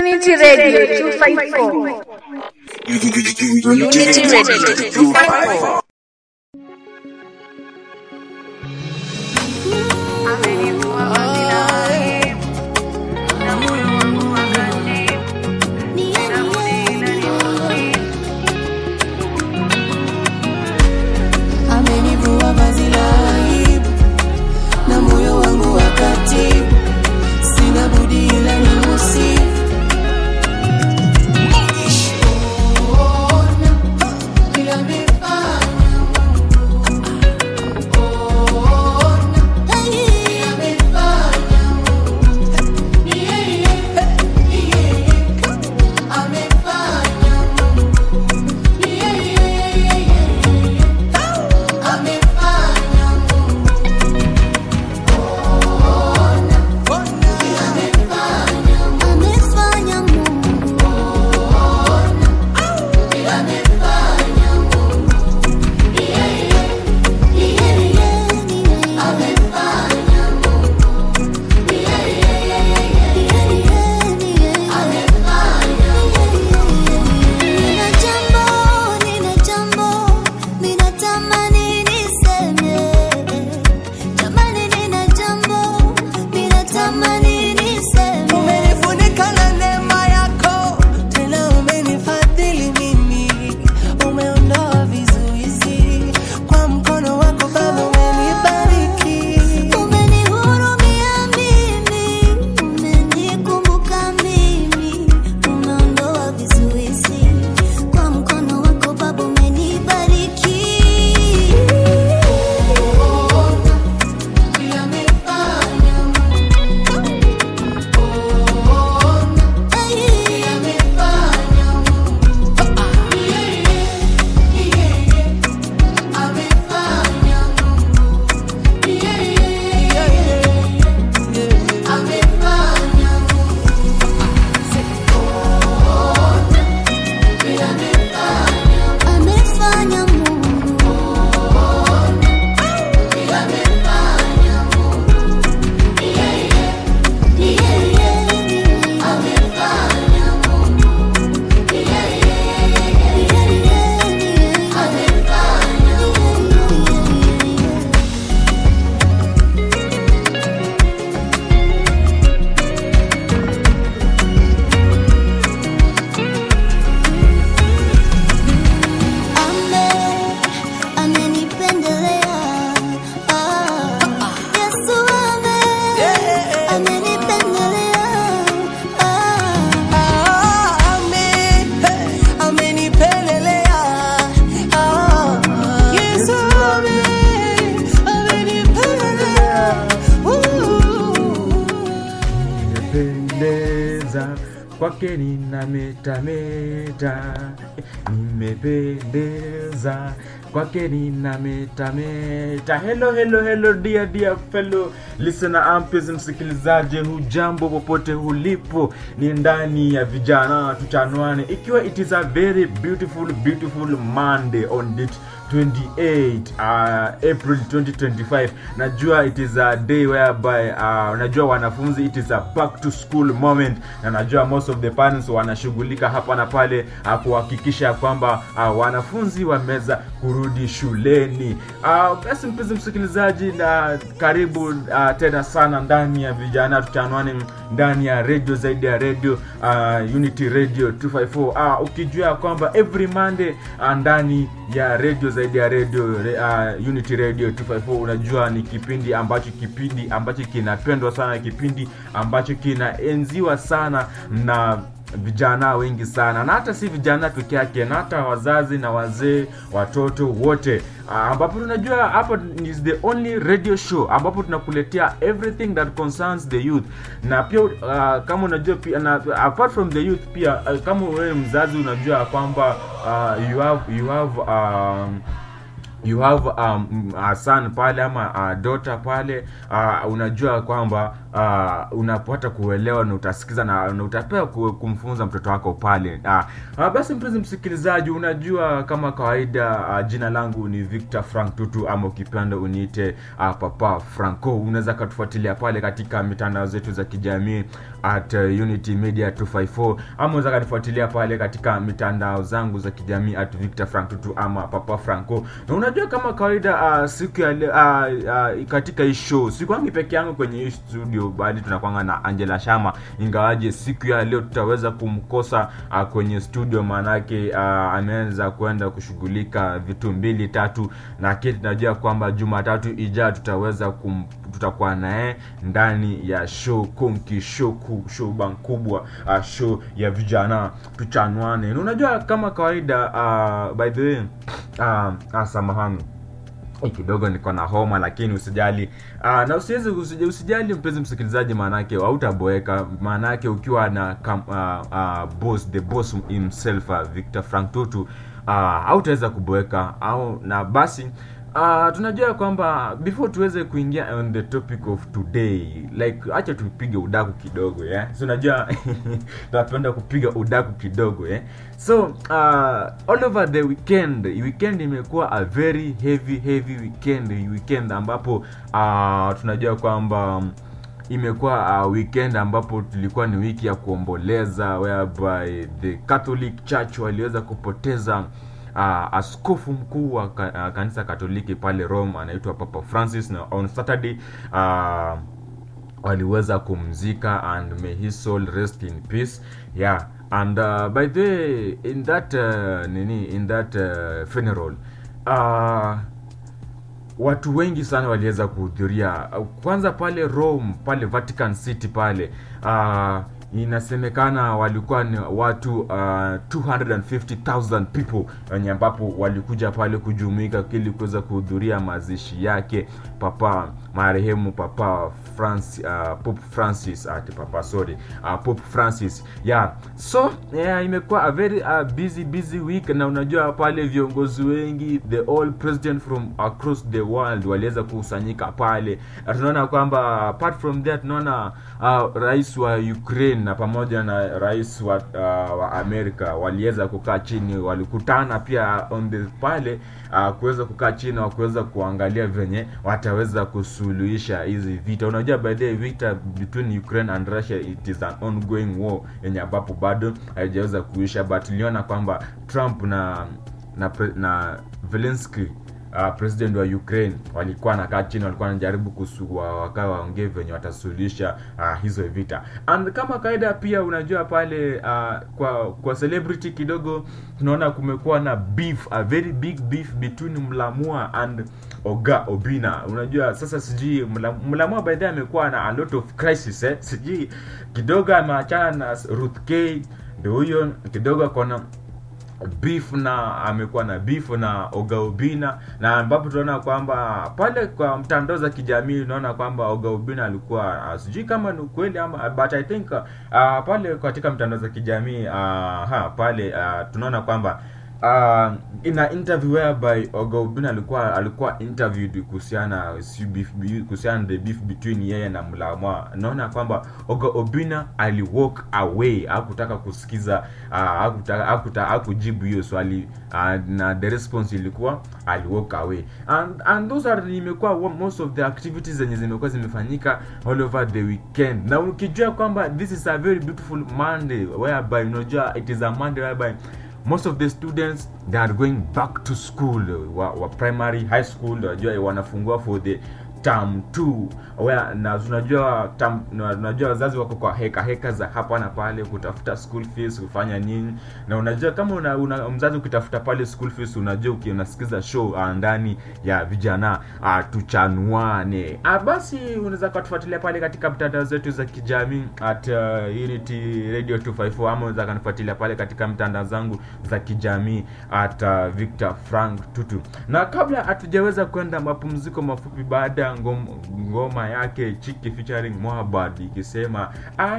Unity Radio 254. Unity Radio 254. amenivua vazi la aibu na moyo wangu wakati sina budi ila ni musifu amefanya Mungu Nina jambo, nina jambo, ninatamani niseme. Jamani, nina jambo, ninatamani niseme. umenifunika na neema yako tena umenifadhili mimi umeondoa vizuizi kwa mkono wako baba umenibariki Umenihurumia mimi, umenikumbuka mimi, umeondoa vizuizi kwa mkono wako Baba, umenibariki. Amefanya Mungu Ame, amenipendelea. Ah, Yesu ame, amenipendelea. Ah, Ah, ame- hey, amenipendelea. Ah, Yesu ame- amenipendelea. Ooh. nimependeza kwake ninametameta nimependeza kwake ninametameta hello hello hello dear dear fellow listener ampes msikilizaji hujambo popote ulipo ni ndani ya vijana tuchanwane ikiwa it is a very beautiful beautiful monday on date 28 uh, april 2025 najua it is a day whereby uh, najua wanafunzi it is a back to school moment na najua most of the parents wanashughulika hapa na pale uh, kuhakikisha kwamba uh, wanafunzi wameweza kurudi shuleni uh, basi mpenzi msikilizaji na karibu uh, tena sana ndani ya vijana tuchanwani ndani ya radio zaidi ya radio uh, unity radio 254 uh, ukijua ya kwamba every monday uh, ndani ya radio zaidi ya radio uh, unity radio 254 unajua ni kipindi ambacho kipindi ambacho kinapendwa sana kipindi ambacho kinaenziwa sana na vijana wengi sana na hata si vijana peke yake na hata wazazi na wazee watoto wote Ah, ambapo tunajua hapa is the only radio show ambapo tunakuletea everything that concerns the youth na pia uh, kama unajua pia na apart from the youth pia uh, kama wewe mzazi unajua kwamba uh, you have you have um, you have um, a son pale ama a daughter pale uh, unajua kwamba uh, unapata kuelewa na utasikiza na, na utapewa ku- kumfunza mtoto wako pale uh, uh, basi mpenzi msikilizaji unajua kama kawaida uh, jina langu ni victor frank tutu ama ukipenda uniite uh, papa franco unaweza katufuatilia pale katika mitandao zetu za kijamii at uh, unity media 254 ama unaweza katufuatilia pale katika mitandao zangu za kijamii at victor frank tutu ama papa franco na unajua kama kawaida uh, siku ya leo uh, uh, katika hii show sikwangi peke yangu kwenye hii studio bali tunakwanga na angela shama ingawaje siku ya leo tutaweza kumkosa uh, kwenye studio maanake uh, ameweza kwenda kushughulika vitu mbili tatu na kile tunajua kwamba jumatatu ijaa tutaweza kum, tutakuwa naye ndani ya show konki show ku, show bang kubwa uh, show ya vijana tuchanwane na unajua kama kawaida uh, by the way uh, uh, samahani Eh, kidogo niko na homa lakini usijali uh, na usiwezi usijali, usijali mpenzi msikilizaji maanake hautaboeka maanake ukiwa na kam, uh, uh, boss the boss himself uh, victor frank tutu uh, hautaweza kuboeka au na basi Uh, tunajua kwamba before tuweze kuingia on the topic of today like acha tupige udaku kidogo yeah? so unajua tunapenda kupiga udaku kidogo yeah? so uh, all over the weekend weekend imekuwa a very heavy heavy weekend weekend ambapo uh, tunajua kwamba um, imekuwa uh, weekend ambapo tulikuwa ni wiki ya kuomboleza whereby the catholic church waliweza kupoteza uh, askofu mkuu wa ka, uh, kanisa katoliki pale rome anaitwa papa francis na on saturday uh, waliweza kumzika and may his soul rest in peace yeah and uh, by the way in that uh, nini in that uh, funeral uh, watu wengi sana waliweza kuhudhuria kwanza pale rome pale vatican city pale uh, inasemekana walikuwa ni watu uh, 250000 people wenye ambapo walikuja pale kujumuika ili kuweza kuhudhuria mazishi yake papa marehemu papa France, uh, pope francis ati papa sorry uh, pope francis yeah so yeah, imekuwa a very uh, busy busy week na unajua pale viongozi wengi the all president from across the world waliweza kukusanyika pale na tunaona kwamba apart from that tunaona uh, rais wa ukraine na pamoja na rais wa, uh, wa amerika waliweza kukaa chini walikutana pia on the pale uh, kuweza kukaa chini wa kuweza kuangalia venye wataweza kusuluhisha hizi vita unajua by the way, vita between ukraine and russia it is an ongoing war yenye ambapo bado haijaweza kuisha but tuliona kwamba trump na na, pre- na Zelensky uh, president wa ukraine walikuwa nakaa chini walikuwa wanajaribu kusua wakaa waongee venye watasuluhisha uh, hizo vita and kama kawaida pia unajua pale uh, kwa kwa celebrity kidogo tunaona kumekuwa na beef a very big beef between mlamua and oga obina unajua sasa sijui Mla- mlamua by the way amekuwa na a lot of crisis eh? sijui kidogo ameachana na ruth k ndio huyo kidogo akona beef na amekuwa na beef na ogaubina na ambapo tunaona kwamba pale kwa mtandao za kijamii unaona kwamba ogaubina alikuwa uh, sijui kama ni ukweli ama but i think uh, pale katika mtandao za kijamii uh, ha pale uh, tunaona kwamba uh, ina interview whereby ogaubina alikuwa alikuwa interviewed kuhusiana si beef kuhusiana the beef between yeye na mlamwa naona kwamba oga obina ali walk away hakutaka kusikiza uh, hakutaka hakuta, hakujibu hiyo swali uh, na the response ilikuwa ali walk away and, and those are imekuwa wa- most of the activities zenye zimekuwa zimefanyika all over the weekend na ukijua kwamba this is a very beautiful monday whereby unajua it is a monday whereby most of the students they are going back to school wa, wa primary high school unajua wanafungua for the term 2 where na tunajua term na tunajua wazazi wako kwa heka heka za hapa na pale kutafuta school fees kufanya nini na unajua kama una, una mzazi ukitafuta pale school fees unajua uki- unasikiza show uh, ndani ya vijana uh, tuchanuane uh, basi unaweza kutufuatilia pale katika mtandao zetu za kijamii at uh, unity radio 254 ama unaweza kanifuatilia pale katika mtandao zangu za kijamii at uh, victor frank tutu na kabla hatujaweza kwenda mapumziko mafupi baada ya ngom, ngoma yake chiki featuring mohabad ikisema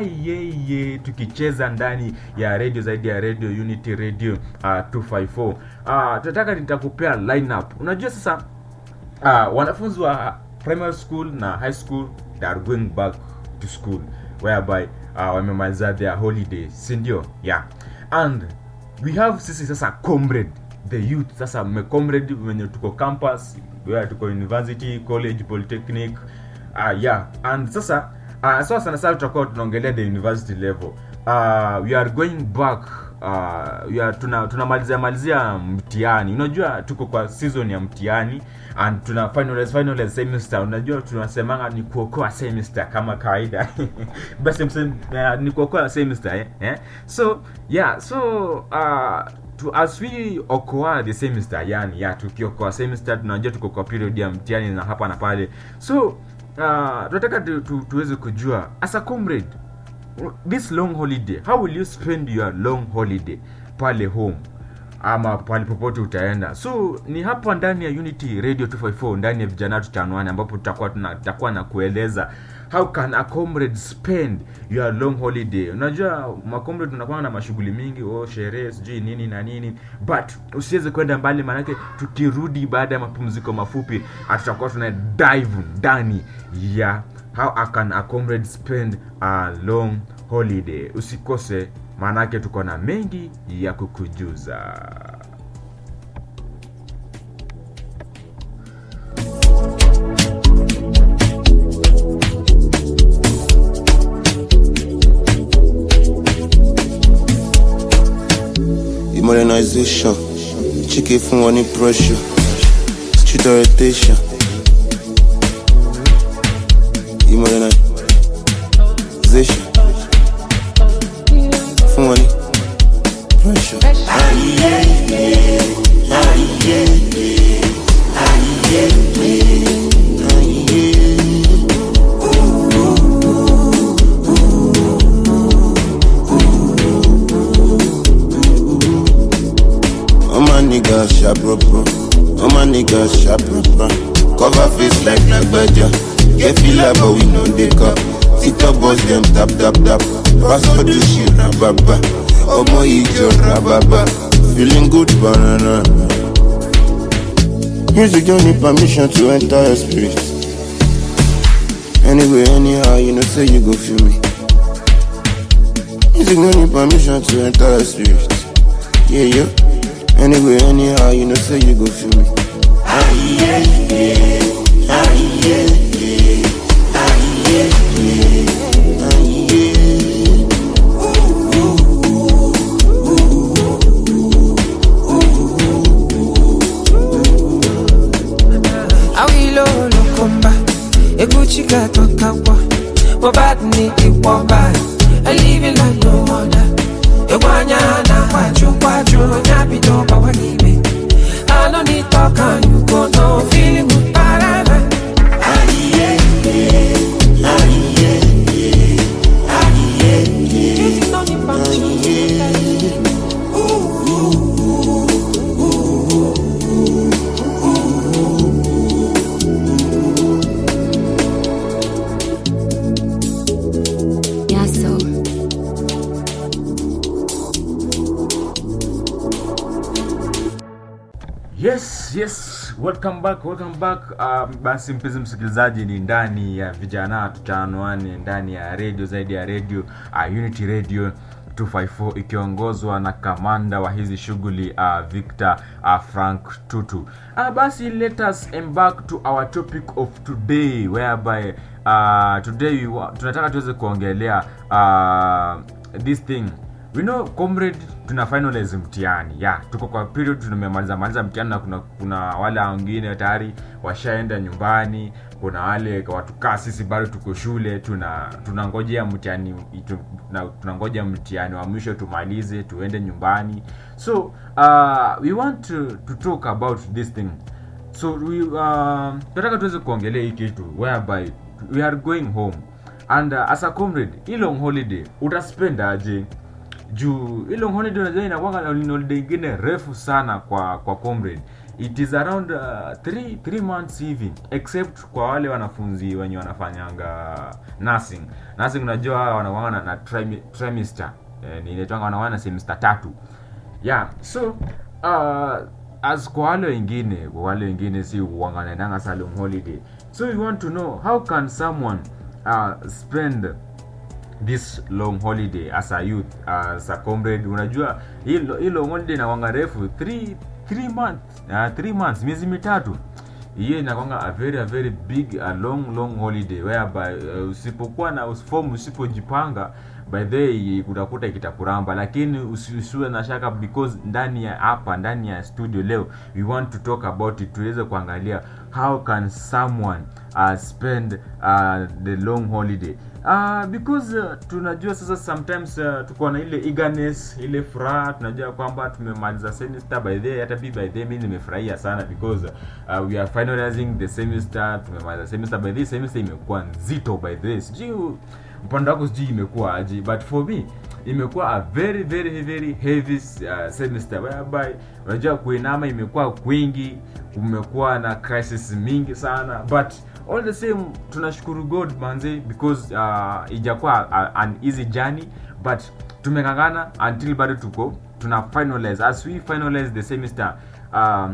ayeye tukicheza ndani ya radio zaidi ya radio unity radio uh, 254 uh, tunataka nitakupea lineup unajua sasa uh, wanafunzi wa primary school na high school they are going back to school whereby uh, wamemaliza their holiday sindio yeah and we have sisi sasa comrade the youth sasa mmecomrade wenye tuko campus where tuko university college polytechnic uh, yeah and sasa uh, so sana sana tutakuwa tunaongelea the university level uh, we are going back uh, we are, tuna tunamalizia malizia mtihani unajua tuko kwa season ya mtihani and tuna finalize finalize semester unajua tunasemanga ni kuokoa semester kama kawaida basi msem, uh, ni kuokoa semester eh? Eh? so yeah so uh, to, as we okoa the semester yani ya tukiokoa semester tunajua tuko kwa period ya mtihani na hapa na pale so uh, tunataka tu, tu, tuweze kujua as a comrade this long holiday how will you spend your long holiday pale home ama pale popote utaenda so ni hapa ndani ya unity radio 254 ndani ya vijana tutanwani ambapo tutakuwa tuna- tutakuwa na kueleza how can a comrade spend your long holiday unajua macomrade tunakuwa na mashughuli mingi oh, sherehe sijui nini na nini but usiweze kwenda mbali maanake tukirudi baada ya mapumziko mafupi ah, tutakuwa tuna dive ndani ya how a can a comrade spend a long holiday usikose maanake tuko na mengi ya kukujuza Modernization, chicken fún wọn ní pressure, street orientation. Modernization, fún wọn ní pressure. All my niggas sharp bro. All my niggas sharp bro. Cover face like Lagbaja. Get feel but we know they cup. Sit up boss them tap tap tap. Pass for the shit rababa. Omo ijo rababa. Feeling good banana. Music don't need permission to enter your spirit. Anyway, anyhow, you know say you go feel me. Music don't need permission to enter your spirit. Yeah, yeah. Anyway, anyhow, you know, say you go feel me. awilo lokomba eguchika tokawa mobad ni iwomba I live it like no other Egwanya na kwaju kwaju Nyabido bawa gibe I no need talk and you go no feeling good parana Music no need permission. Yeah, so. yes yes welcome back welcome back um, basi mpenzi msikilizaji ni ndani ya vijana tutaanoane ndani ya radio zaidi ya radio uh, unity radio 254 ikiongozwa na kamanda wa hizi shughuli uh, victor uh, frank tutu uh, basi let us embark to our topic of today whereby uh, today we wa- tunataka tuweze kuongelea uh, this thing we know comrade tuna finalize mtihani ya yeah, tuko kwa period tumemaliza maliza mtihani na kuna, kuna wale wengine tayari washaenda nyumbani kuna wale watu kaa sisi bado tuko shule tuna tunangojea mtihani tu- na- tunangoja mtihani wa mwisho tumalize tuende nyumbani so uh, we want to, to talk about this thing so we uh, tunataka tuweze kuongelea hii kitu whereby we are going home and uh, as a comrade hii long holiday utaspend aje juu hii long holiday unajua inakwanga ni holiday ingine refu sana kwa kwa comrade it is around 3 uh, three months hivi except kwa wale wanafunzi wenye wanafanyanga nursing nursing unajua wanakwanga na, na trimi, trimester eh, ni inaitwanga wanakwanga na semester tatu yeah so uh, as kwa wale wengine kwa wale wengine si wanganaendanga sa long holiday so we want to know how can someone uh, spend this long holiday as a youth as a comrade unajua hii hii long holiday inakwanga refu 3 3 months uh, 3 months miezi mitatu hiyo inakwanga a very a very big a long long holiday whereby uh, usipokuwa na form usipojipanga by the way utakuta ikitakuramba lakini usi- usiwe na shaka because ndani ya hapa ndani ya studio leo we want to talk about it tuweze kuangalia how can someone uh, spend uh, the long holiday uh, because uh, tunajua sasa sometimes uh, tuko na ile eagerness ile furaha tunajua kwamba tumemaliza semester by the way, hata bi by the way, mi nimefurahia sana because uh, we are finalizing the semester tumemaliza semester by the way, semester imekuwa nzito by the way sijui upande wako sijui imekuwa aje but for me imekuwa a very very very heavy uh, semester whereby unajua kuinama imekuwa kwingi kumekuwa na crisis mingi sana but all the same tunashukuru god manze because uh, ijakuwa uh, an easy journey but tumengangana until bado tuko tuna finalize as we finalize the semester um,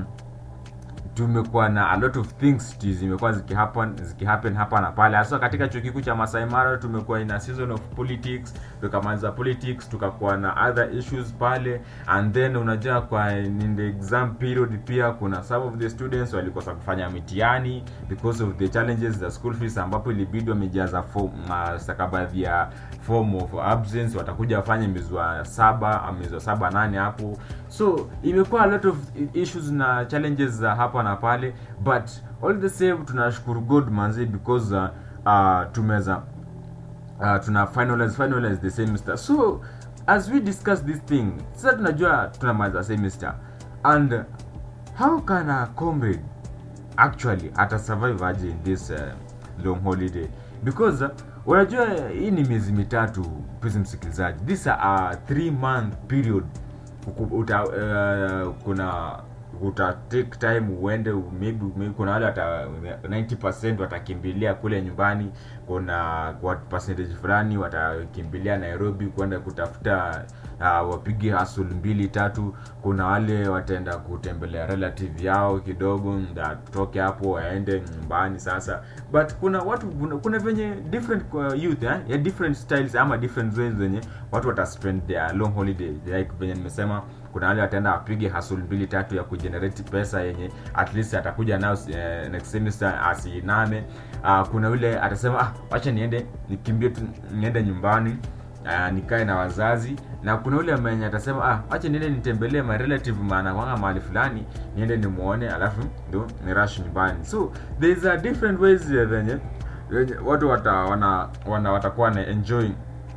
tumekuwa na a lot of things ti- zimekuwa zikihappen zikihappen hapa na pale hasa katika chuo kikuu cha Masai Mara tumekuwa in a season of politics tukamaliza politics tukakuwa na other issues pale and then unajua kwa in the exam period pia kuna some of the students walikosa kufanya mitihani because of the challenges za school fees ambapo ilibidi wamejaza form uh, stakabadhi ya form of absence watakuja wafanye mwezi wa saba ama mwezi wa saba nane hapo so imekuwa a lot of issues na challenges za hapa na pale but all the same tunashukuru god manzi because uh, uh, tumeza uh, tuna finalize finalize the semester so as we discuss this thing sasa tunajua tunamaliza semester and how can a comrade actually ata survive aje in this uh, long holiday because uh, unajua hii ni miezi mitatu pesi msikilizaji this a three month period Uku- uta, uh, kuna uta take time uende maybe, maybe kuna wale wata 90% watakimbilia kule nyumbani kuna kwa percentage fulani watakimbilia nairobi kwenda kutafuta uh, wapige hustle mbili tatu kuna wale wataenda kutembelea relative yao kidogo nda toke hapo waende nyumbani sasa but kuna watu kuna, kuna venye different uh, youth eh? ya different styles ama different ways zenye watu wataspend their long holiday like venye nimesema kuna wale wataenda wapige hustle mbili tatu ya kugenerate pesa yenye at least atakuja nayo eh, next semester asiname uh, kuna yule atasema ah, wacha niende nikimbie tu niende nyumbani uh, nikae na wazazi na kuna yule mwenye atasema ah, wacha niende nitembelee my relative maana kwanga mahali fulani niende nimuone alafu ndo ni rush nyumbani so there is a different ways eh, venye venye watu wata, wana, wana watakuwa na enjoy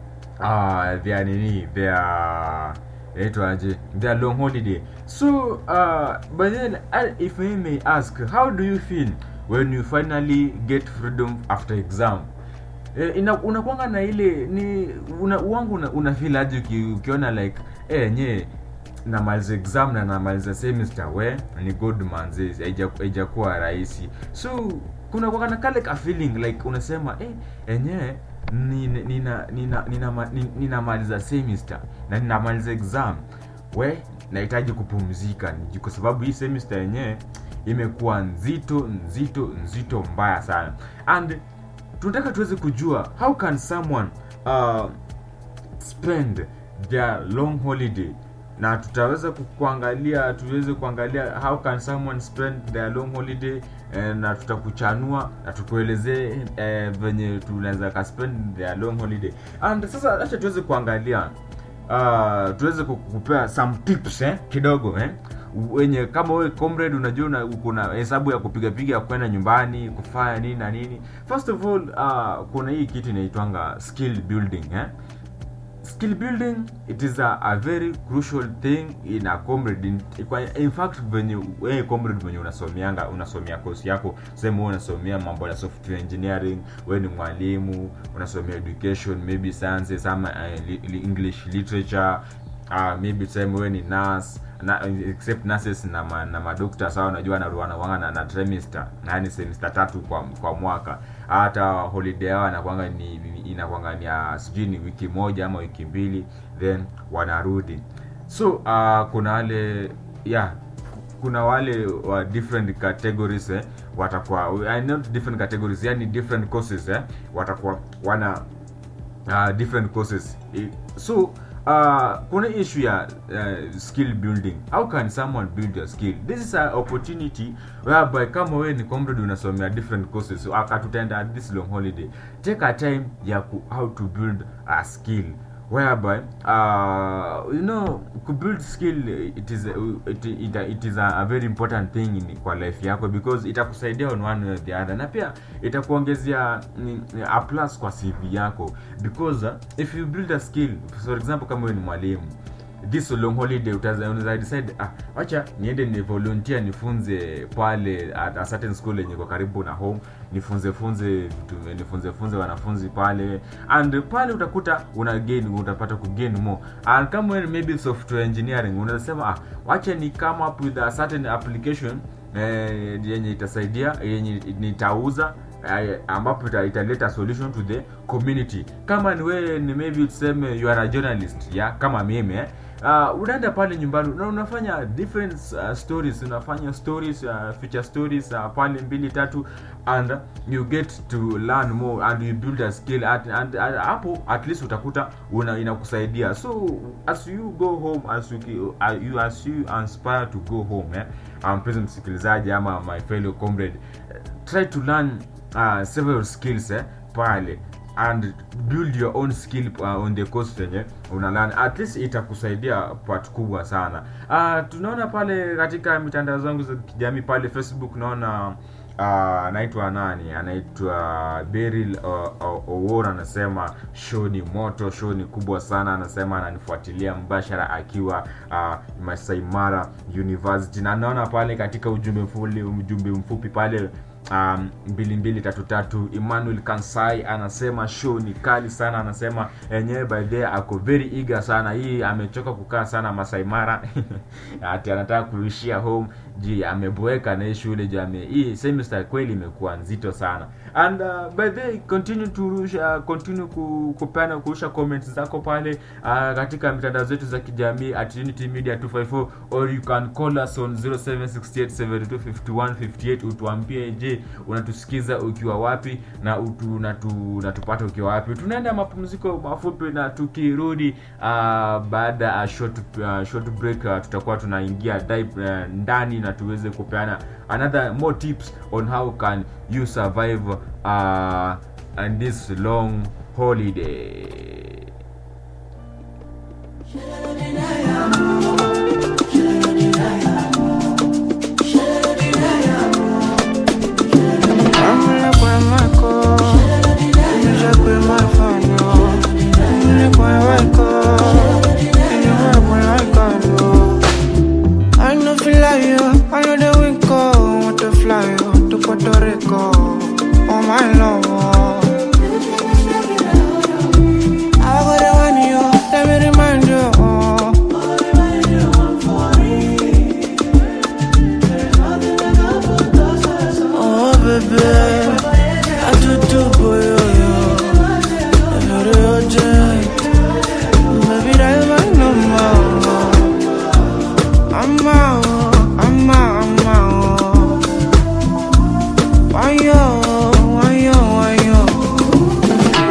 uh, their nini their inaitwaje their long holiday so uh, but then uh, if I may ask how do you feel when you finally get freedom after exam eh, ina unakwanga na ile ni una, uwangu una, una feel aje uki, ukiona like eh nye namaliza exam na namaliza semester we ni good manzi haijakuwa rahisi so kuna kwanga na kale ka feeling like unasema eh enyewe nina nina nina nina ninamaliza semester na ninamaliza exam we nahitaji kupumzika Ni- kwa sababu hii semester yenyewe imekuwa nzito nzito nzito mbaya sana and tunataka tuweze kujua how can someone uh, spend their long holiday na tutaweza ku- kuangalia tuweze kuangalia how can someone spend their long holiday eh, na tutakuchanua na tukuelezee eh, venye tunaweza ka spend their long holiday and sasa acha tuweze kuangalia uh, tuweze ku- kupea some tips eh, kidogo eh wenye kama wewe comrade unajua una, kuna hesabu ya kupiga piga ya kwenda nyumbani kufanya nini na nini first of all uh, kuna hii kitu inaitwanga skill building eh skill building it is a, a very crucial thing in a comrade in, kwa- in fact venye wewe comrade venye unasomeanga unasomea course yako sema wewe unasomea mambo ya software engineering wewe ni mwalimu unasomea education maybe sciences ama uh, li, li, english literature uh, maybe tuseme wewe ni nurse na except nurses na ma, na madokta sawa unajua wanaruana na, na trimester yani semester tatu kwa, kwa mwaka hata holiday yao anakwanga ni inakwanga ni ya sijui ni wiki moja ama wiki mbili then wanarudi so uh, kuna wale yeah kuna wale wa different categories eh, watakuwa uh, not different categories yani different courses eh, watakuwa wana uh, different courses I- so uh, kuna issue ya uh, skill building how can someone build your skill this is an opportunity whereby kama wewe ni comrade unasomea different courses so akatutaenda this long holiday take a time ya ku, how to build a skill whereby uh, you know to build skill it is it, it, it is a, a very important thing in, kwa life yako because itakusaidia on one way or the other na pia itakuongezea ni- ni a plus kwa cv yako because uh, if you build a skill for example kama wewe ni mwalimu this long holiday utaza- unaweza decide ah, wacha niende ni volunteer nifunze pale at a certain school yenye iko karibu na home nifunze funze vitu nifunze funze wanafunzi pale and pale utakuta una gain utapata ku gain more and kama wewe maybe software engineering unaweza sema ah, wacha ni come up with a certain application eh, yenye itasaidia yenye nitauza eh, ambapo ita- italeta solution to the community kama ni wewe ni maybe tuseme you are a journalist ya kama mimi eh uh, unaenda pale nyumbani na unafanya different uh, stories unafanya stories uh, feature stories uh, pale mbili tatu and you get to learn more and you build a skill at, and, and hapo at least utakuta una inakusaidia so as you go home as you, uh, you as you aspire to go home eh, um, mpenzi msikilizaji ama my fellow comrade eh, try to learn uh, several skills eh, pale and build your own skill uh, on the course yenye unalearn at least itakusaidia part kubwa sana uh, tunaona pale katika mitandao zangu za kijamii pale facebook naona uh, anaitwa nani anaitwa Beryl uh, uh, Owora anasema show ni moto show ni kubwa sana anasema ananifuatilia mbashara akiwa uh, Masai Mara University na naona pale katika ujumbe mfupi ujumbe mfupi pale um, mbili mbili tatu tatu emmanuel kansai anasema show ni kali sana anasema enyewe by the way ako very eager sana hii amechoka kukaa sana masaimara ati anataka kuishia home ji ameboeka na hii shule jame hii semester kweli imekuwa nzito sana and uh, by the way continue to rusha continue ku, kupeana kurusha comments zako pale uh, katika mitandao zetu za kijamii at unity media 254 or you can call us on 0768725158 utuambie je unatusikiza ukiwa wapi na utu, unatu, unatupata ukiwa wapi tunaenda mapumziko mafupi na tukirudi uh, baada ya short, uh, short break uh, tutakuwa tunaingia dive, uh, ndani na tuweze kupeana another more tips on how can you survive uh, and this long holiday Amule kwa mako, nisha kwa mafanyo, mule kwa wako, niwe kwa laikano. I know feel like you, I know the wind go, want to fly you to Puerto Rico, oh my love. I gotta want you, let me remind you. Oh baby, I do do boy, yo, yo. Every object, baby, that's my number. I'm out, I'm out, I'm out. Why yo, why yo, why yo?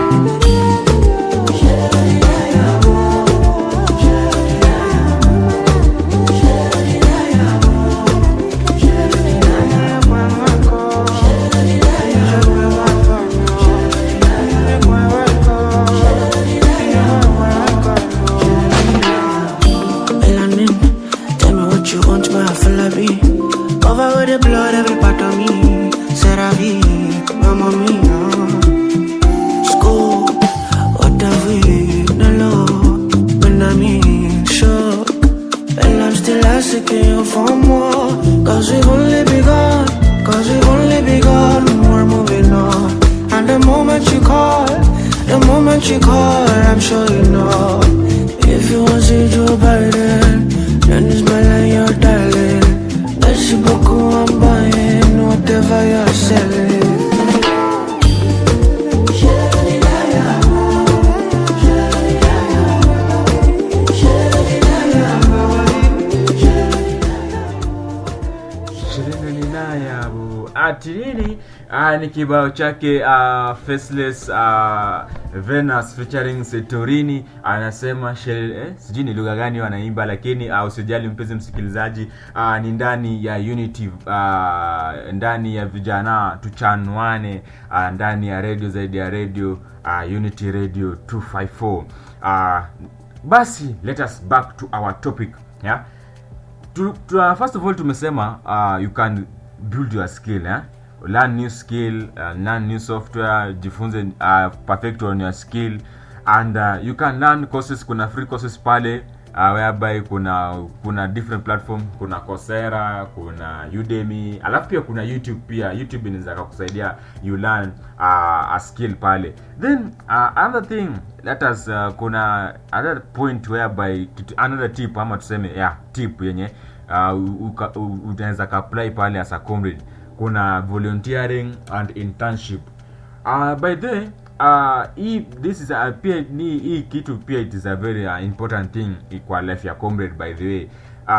Melanin, tell me what you want, my be. Cover with the blood, every part of me. Seravi, mamma mia. School, what have we? No love, when I'm in shock. And I'm still asking you for more. Cause we've only begun, cause we've only begun. We're moving on. And the moment you call, the moment you call, I'm sure you know. If you want to see Joe Biden, then it's my line you're dialing. Merci beaucoup, I'm buying whatever you're selling. ati nini uh, ni kibao chake uh, faceless uh, venus featuring setorini anasema shel, eh, sijui ni lugha gani wanaimba lakini uh, usijali mpenzi msikilizaji uh, ni ndani ya unity uh, ndani ya vijana tuchanwane uh, ndani ya radio zaidi ya radio uh, unity radio 254 uh, basi let us back to our topic yeah? tu, tu, uh, first of all tumesema uh, you can build your skill eh? learn new skill uh, learn new software jifunze uh, perfect on your skill and uh, you can learn courses kuna free courses pale uh, whereby kuna kuna different platform kuna Coursera kuna Udemy alafu pia kuna YouTube pia YouTube inaweza kukusaidia you learn uh, a skill pale then uh, another thing let us uh, kuna another point whereby kitu- another tip ama tuseme yeah tip yenye uh, uka- u- unaweza apply pale as a comrade kuna volunteering and internship uh, by the way, uh, hii this is uh, pia ni hii kitu pia it is a very uh, important thing kwa life ya comrade by the way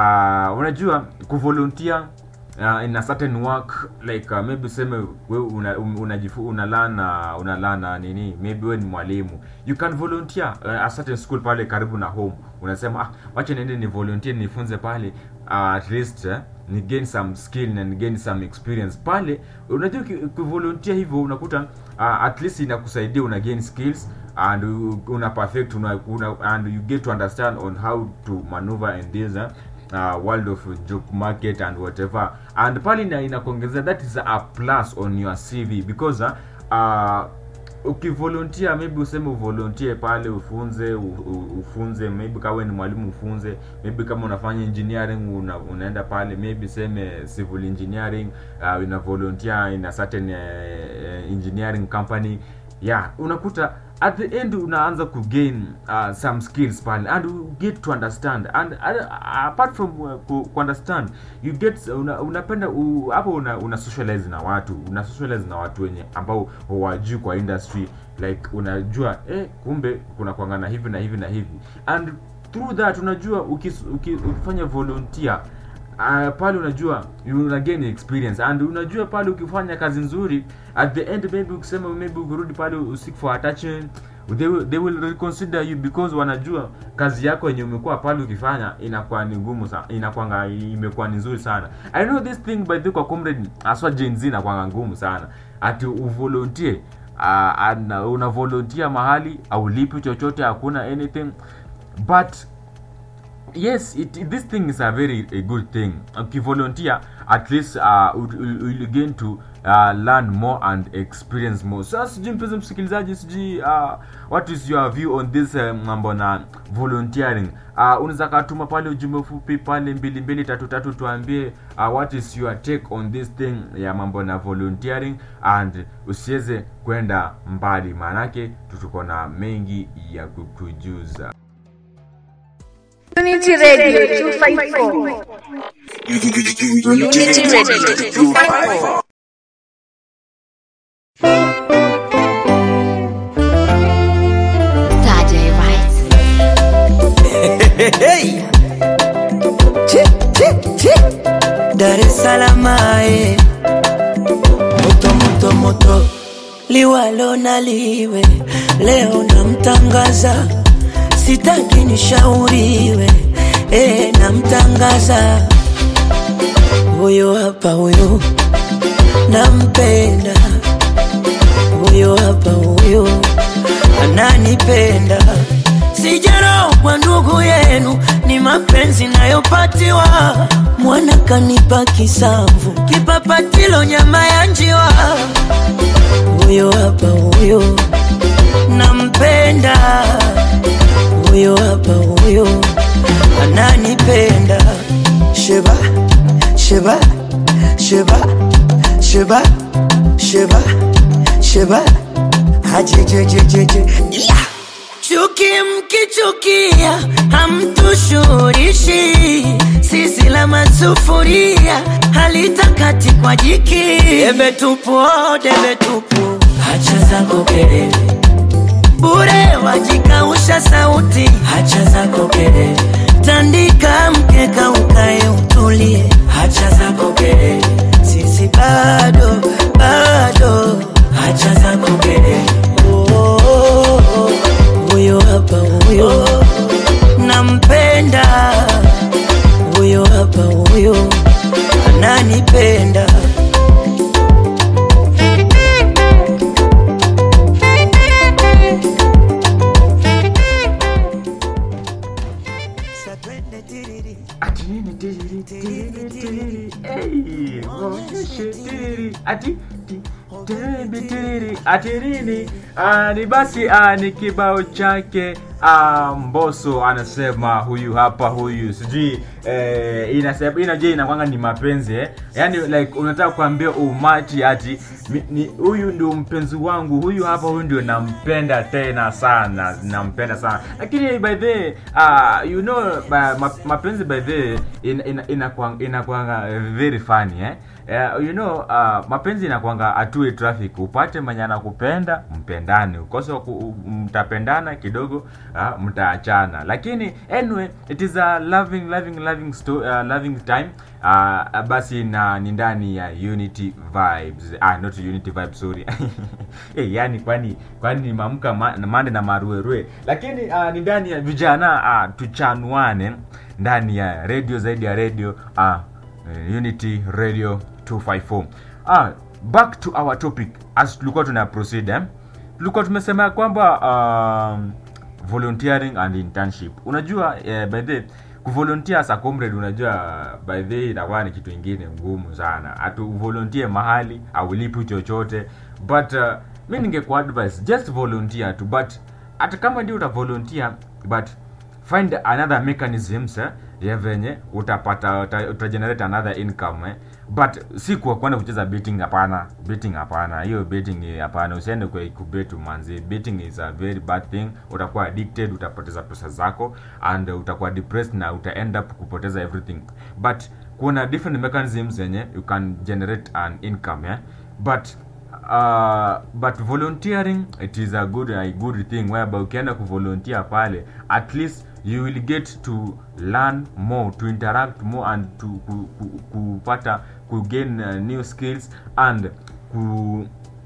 uh, unajua kuvolunteer uh, in a certain work like uh, maybe useme we una, um, unajifu unalana unalana nini maybe we ni mwalimu you can volunteer uh, a certain school pale karibu na home unasema ah, wacha niende ni volunteer nifunze pale uh, at least uh, ni gain some skill na ni gain some experience pale unajua uki- ukivolunteer hivyo unakuta uh, at least inakusaidia una gain skills and u- una perfect una, una, and you get to understand on how to maneuver in this uh, uh, world of job market and whatever and pale ina- inakuongezea that is a plus on your cv because uh, uh, ukivolunteer maybe useme uvolunteer pale ufunze u, u, ufunze maybe kama wewe ni mwalimu ufunze maybe kama unafanya engineering una, unaenda pale maybe seme civil engineering uh, una volunteer in a certain uh, engineering company yeah unakuta at the end unaanza kugain uh, some skills pale and you get to understand and uh, apart from uh, ku, ku understand you get una, unapenda u- hapo una, una socialize na watu una socialize na watu wenye ambao hawajui kwa industry like unajua eh, kumbe kuna kuangana hivi na hivi na hivi and through that unajua ukis, uki, ukifanya volunteer uh, pale unajua you una gain experience and unajua pale ukifanya kazi nzuri at the end maybe ukisema maybe ukirudi pale usik for attachment they will, they will reconsider you because wanajua kazi yako yenye umekuwa pale ukifanya inakuwa ni ngumu sana inakuwa imekuwa ni nzuri sana i know this thing by the way kwa comrade aswa Gen Z inakuwa ngumu sana ati uvolunteer uh, and una volunteer mahali au lipi chochote hakuna anything but yes it, it- this thing is a very a good thing ukivolunteer at least uh, you'll, you'll gain to uh, learn more and experience more sasa sijui mpenzi msikilizaji sijui uh, what is your view on this uh, mambo na volunteering uh, unaweza katuma pale ujumbe fupi pale mbili mbili tatu tatu tuambie uh, what is your take on this thing ya mambo na volunteering and usiweze kwenda mbali maanake tutuko na mengi ya kukujuza Unity Radio 254. Unity Radio 254. Saturday Rights. Hey. Chi, chi, chi. Dar es Salaam ae. Moto moto moto liwalo na liwe leo namtangaza sitaki nishauriwe e, namtangaza huyo hapa huyo nampenda huyo hapa huyo ananipenda sijarogwa ndugu yenu ni mapenzi nayopatiwa mwana kanipa kisamvu kipapatilo nyama ya njiwa huyo hapa huyo nampenda huyo hapa huyo ananipenda sheba sheba sheba sheba sheba sheba ajejejejeje yeah. Chuki mkichukia hamtushurishi, sisi la masufuria halitakati kwa jiki. Debe tupu, oh, debe tupu, hacha zako kelele bure, wajikausha sauti, hacha zako kelele, tandika mkeka ukae utulie, hacha zako kelele, sisi bado ati nini tiriri tiriri tiriri hey, onyeshe tiriri ati ti- tiriri tiriri ati nini Ah, ni basi ah, ni kibao chake ah, Mbosso anasema huyu hapa huyu sijui eh, inasema inajua inakwanga ni mapenzi eh? yani like unataka kuambia umati ati mi- ni huyu ndio mpenzi wangu huyu hapa huyu ndio nampenda tena sana nampenda sana lakini by the uh, you know ba, ma, mapenzi by the in, in, inakwanga inakwanga very funny eh Uh, you know uh, mapenzi inakwanga atue traffic upate mwenye anakupenda mpendane ukose wa ku- mtapendana kidogo uh, mtaachana lakini anyway it is a loving loving loving sto- uh, loving time uh, basi na ni ndani ya unity vibes ah, not unity vibes sorry hey, yani kwani kwani nimamka ma, mande na maruerue lakini uh, ni ndani ya vijana uh, tuchanuane ndani ya radio zaidi ya radio uh, eh, unity radio 254 ah, back to our topic as tulikuwa tuna proceed eh? tulikuwa tumesema ya kwamba um, volunteering and internship unajua eh, by the kuvolunteer as a comrade unajua by the way inakuwa ni kitu ingine ngumu sana hatu volunteer mahali aulipi chochote but uh, mi ningekuwa advice just volunteer tu but hata kama ndio uta volunteer but find another mechanisms eh, ya venye utapata uta, utagenerate another income eh. but si kwa kwenda kucheza betting hapana betting hapana hiyo betting eh, hapana usiende kwa ikubet manzi betting is a very bad thing utakuwa addicted utapoteza pesa zako and uh, utakuwa depressed na uta end up kupoteza everything but kuna different mechanisms zenye you can generate an income eh? but uh, but volunteering it is a good a good thing whereby ukienda kuvolunteer pale at least you will get to learn more to interact more and to ku, ku, kupata ku gain uh, new skills and ku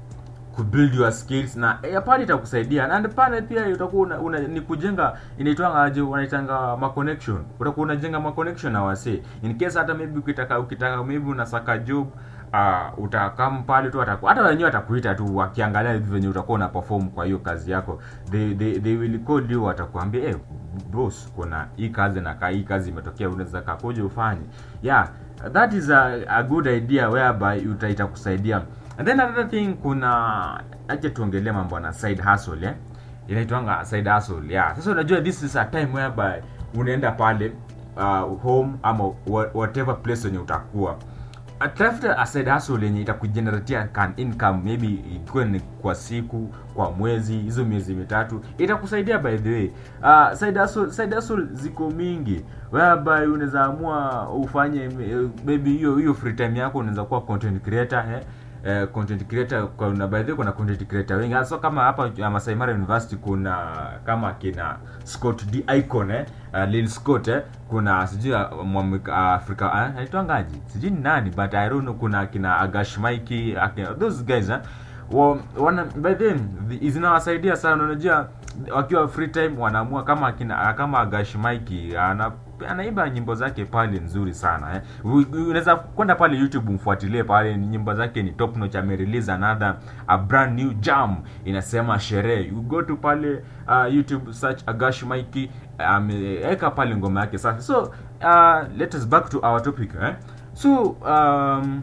kubuild your skills na eh, pale itakusaidia and pale pia utakuwa una, una, ni kujenga inaitwanga aje wanaitanga ma connection utakuwa unajenga ma connection na wasee in case hata maybe ukitaka ukitaka maybe unasaka job uh, utakam pale tu ataku, hata wenyewe atakuita tu wakiangalia hivi venye utakuwa una perform kwa hiyo kazi yako they, they, they will call you watakuambia eh boss kuna hii kazi na ka hii kazi imetokea unaweza kakuja ufanye yeah that is a, a good idea whereby uta itakusaidia and then another thing kuna acha tuongelee mambo na side hustle eh inaitwanga side hustle yeah sasa unajua this is a time whereby unaenda pale uh, home ama wha- whatever place wenye utakuwa tafuta a side hustle yenye itakugeneratia kan income maybe ikuwe ni kwa siku kwa mwezi hizo miezi mitatu itakusaidia by the way uh, side hustle, side hustle ziko mingi whereby unaweza amua ufanye eh, maybe hiyo hiyo free time yako unaweza kuwa content creator eh? eh, content creator kuna by the way kuna content creator wengi hasa kama hapa uh, Masai Mara University kuna kama kina Scott D Icon eh uh, Lil Scott eh kuna sijui uh, mwamika uh, Afrika uh, anaitwangaji sijui ni nani but I don't know kuna kina Agash Mikey akina, those guys eh wa, wana by then zinawasaidia sana unajua wakiwa free time wanaamua kama kina kama Agash Mikey ana anaimba nyimbo zake pale nzuri sana eh. U- unaweza kwenda pale youtube mfuatilie pale nyimbo zake ni top notch amerelease another a brand new jam inasema sherehe you go to pale uh, youtube search agash mikey ameweka pale ngoma yake sasa so uh, let us back to our topic eh. so um,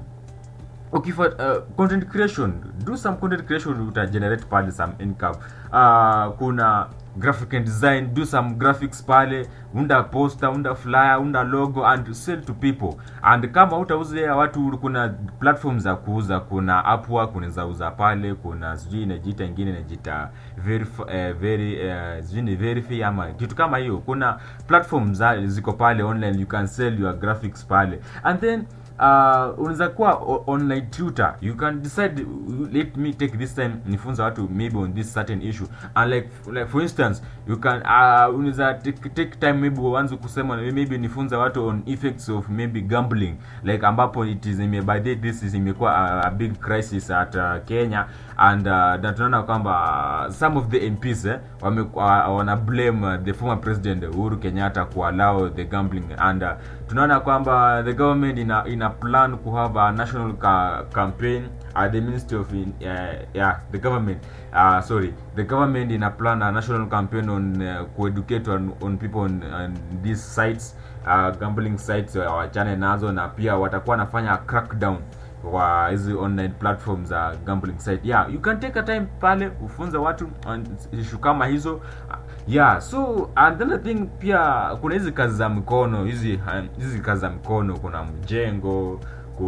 ukifa uh, content creation do some content creation uta generate pale some income uh, kuna graphic and design do some graphics pale unda poster unda flyer unda logo and sell to people and kama utauzia watu kuna platform za kuuza kuna upwork unaweza uza pale kuna sijui inajiita ingine inajiita verify, eh, very eh, sijui ni verify ama kitu kama hiyo kuna platform za ziko pale online you can sell your graphics pale and then uh, unaweza kuwa o- online tutor you can decide uh, let me take this time nifunza watu maybe on this certain issue and like, like for instance you can uh, unaweza take, take time maybe uanze kusema maybe nifunza watu on effects of maybe gambling like ambapo it is ime, by the this is imekuwa a, a big crisis at uh, Kenya and uh, na tunaona kwamba uh, some of the MPs eh, wame, uh, wana blame uh, the former president Uhuru Kenyatta ku allow the gambling and uh, tunaona kwamba the government ina, ina ina plan ku have a national ca campaign at the ministry of in, uh, yeah the government uh, sorry the government ina plan a national campaign on uh, kueducate on, on people on, on these sites uh, gambling sites uh, wachane nazo na pia watakuwa wanafanya crackdown kwa hizi online platforms za gambling site yeah you can take a time pale ufunze watu on issue kama hizo yeah so another thing pia kuna hizi kazi za mikono hizi uh, hizi kazi za mikono kuna mjengo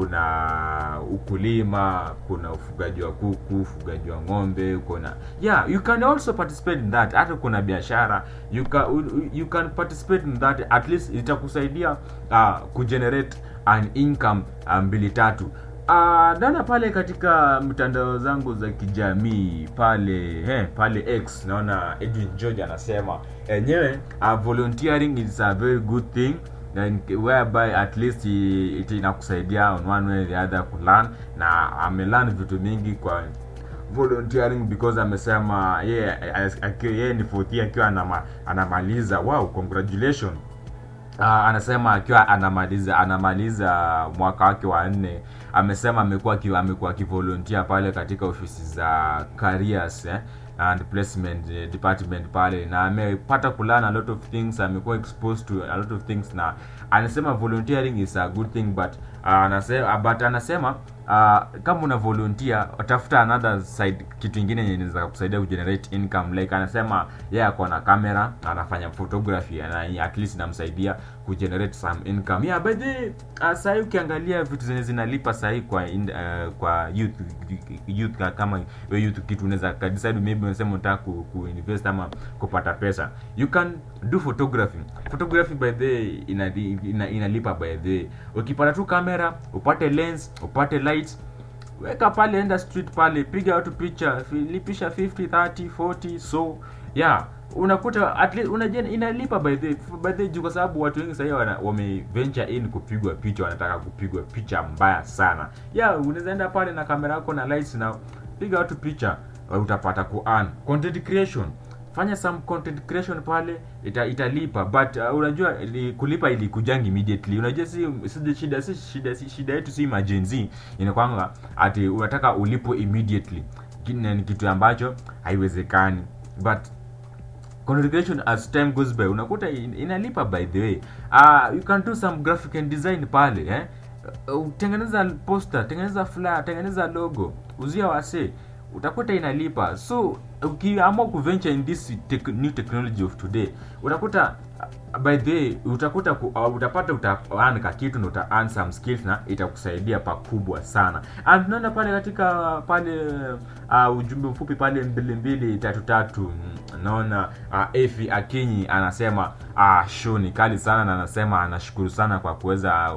kuna ukulima kuna ufugaji wa kuku ufugaji wa ng'ombe kuna yeah you can also participate in that hata kuna biashara you can, you can participate in that at least itakusaidia uh, kugenerate an income uh, mbili tatu Uh, dana pale katika mtandao zangu za kijamii pale eh, pale x naona edwin george anasema enyewe uh, volunteering is a very good thing and whereby at least i- it inakusaidia on one way or the other kulearn na amelearn vitu mingi kwa volunteering because amesema yeye akiwa- yeye ni fourth year akiwa anama, anamaliza wow congratulations Uh, anasema akiwa anamaliza anamaliza mwaka wake wa nne amesema amekuwa akiwa amekuwa akivolunteer pale katika ofisi za careers eh, and placement eh, department pale na amepata kulearn a lot of things amekuwa exposed to a lot of things na anasema volunteering is a good thing but uh, anasema but anasema uh, kama una volunteer tafuta another side kitu ingine yenye inaweza kusaidia kugenerate income like anasema yeye ako na camera anafanya photography na at least inamsaidia kugenerate some income yeah by the uh, sahii ukiangalia vitu zenye zinalipa sahii kwa in, uh, kwa youth youth ka- kama we youth kitu unaweza ka decide maybe unasema unataka ku, ku invest ama kupata pesa you can do photography photography by the way ina, ina, inalipa by the way ukipata tu kamera upate lens upate lights weka pale enda street pale piga watu picha fi- lipisha 50 30 40 so yeah unakuta at least unajua inalipa by the by the juu kwa sababu watu wengi sahii wana- wame venture in kupigwa picha wanataka kupigwa picha mbaya sana yeah unaweza enda pale na kamera yako na lights na piga watu picha utapata ku earn content creation fanya some content creation pale ita, italipa but uh, unajua ili, kulipa ilikujangi immediately unajua si, si shida si shida si shida yetu si majenzi inakwanga ati unataka ulipo immediately Ki- na ni kitu ambacho haiwezekani but content creation as time goes by unakuta in- inalipa by the way uh, you can do some graphic and design pale eh Uh, tengeneza poster tengeneza flyer tengeneza logo uzia wase utakuta inalipa so ukiamua kuventure in this tech, new technology of today utakuta uh, by the way utakuta ku, uh, utapata utaearn ka kitu na uta earn some skills na itakusaidia pakubwa sana and tunaona pale katika pale uh, ujumbe mfupi pale mbili mbili tatu tatu mm, naona uh, efi akinyi anasema uh, show ni kali sana na anasema anashukuru sana kwa kuweza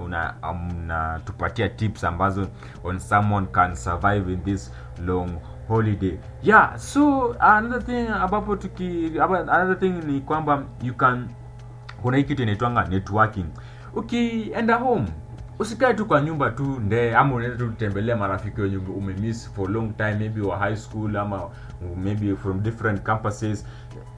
unatupatia una tips ambazo on someone can survive in this long holiday yeah so another thing ambapo tuki aba- another thing ni kwamba you can kuna hii kitu inaitwanga networking ukienda home usikae tu kwa nyumba tu nde ama unaenda tu kutembelea marafiki wenye umemiss for long time maybe wa high school ama maybe from different campuses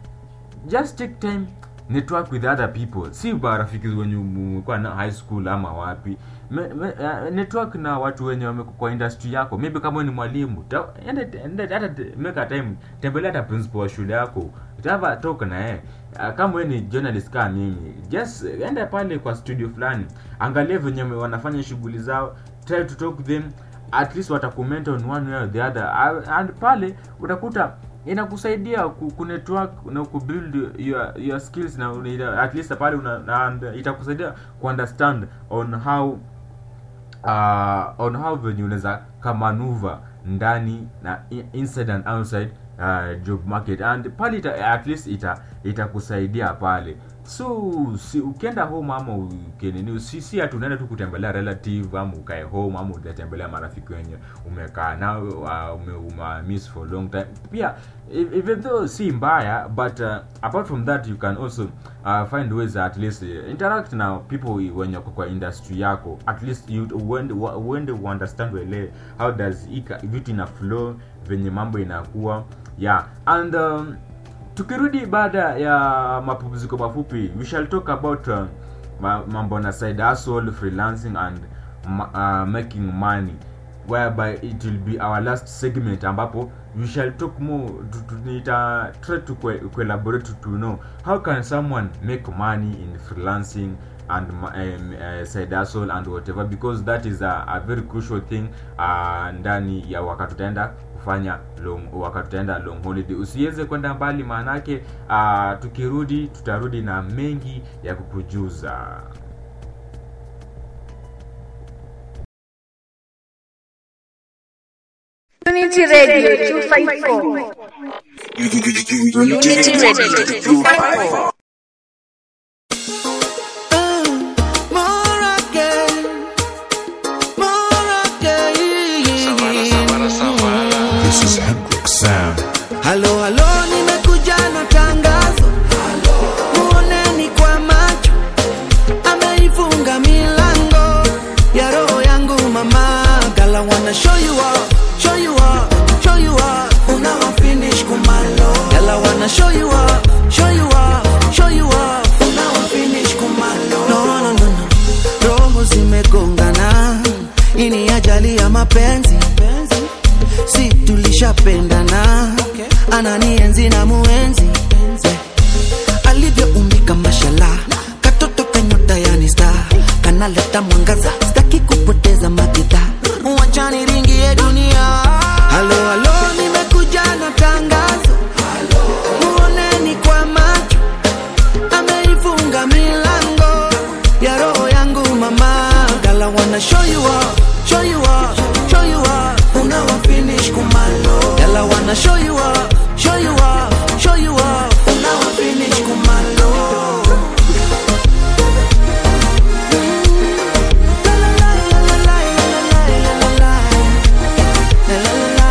just take time network with other people si marafiki wenye umekuwa na high school ama wapi me, me, uh, network na watu wenye wameko kwa industry yako maybe kama wewe ni mwalimu ta- enda enda hata te- make a time tembelea hata principal wa shule yako utava talk na yeye uh, kama wewe ni journalist kama mimi just enda pale kwa studio fulani angalia venye wanafanya shughuli zao try to talk to them at least watakomment on one way or the other Uh, and pale utakuta inakusaidia ku, ku network na ku build your, your skills na una- at least pale una, na, and itakusaidia ku understand on how uh, on how venye unaweza kamanuva ndani na i- inside and outside uh, job market and pale ita, at least ita itakusaidia pale so si, ukienda home ama ukenini si, si ati unaenda tu kutembelea relative ama ukae home ama utatembelea marafiki wenye umekaa nao uh, ume, ume miss for long time pia e- even though si mbaya but uh, apart from that you can also uh, find ways at least uh, interact na people wenye wako kwa industry yako at least you uende wa- uende uunderstand wele how does ika- vitu ina flow venye mambo inakuwa yeah and um, tukirudi baada ya mapumziko mafupi we shall talk about uh, ma- mambo na side hustle freelancing and ma- uh, making money whereby it will be our last segment ambapo we shall talk more to, to, nita try to co- collaborate to know how can someone make money in freelancing and ma- um, uh, side hustle and whatever because that is a, a very crucial thing uh, ndani ya wakati utaenda kufanya long wakati utaenda long holiday usiweze kwenda mbali maanake uh, tukirudi tutarudi na mengi ya kukujuza Unity Radio 254. Unity Radio 254. More again, more again. This is Hendrix Sound. Halo, halo, nimekuja na tangazo. Muoneni kwa macho, ameifunga milango ya roho yangu mama. Gala wanna show you off, show you off, show you off. Unawa finish kumalo. Gala wanna show you off, show you off, show you off. Unawa finish kumalo. No, no, no, no. Roho zimegongana, hii ni ajali ya mapenzi si tulishapendana ananienzi na muenzi alivyoumbika mashala katoto kanyota yani sta kanaleta mwangaza staki kupoteza magidha wachani ringi ya dunia halo halo nimekuja na tangazo muoneni kwa macho ameifunga milango ya roho yangu mama gala wanna show you off, show you off, show you off. Unawa finish kumalo gala wanna show you off, show you off, show you off. Unawa finish kumalo La, la, la, la, la, la, la, la, la, la, la, la, la,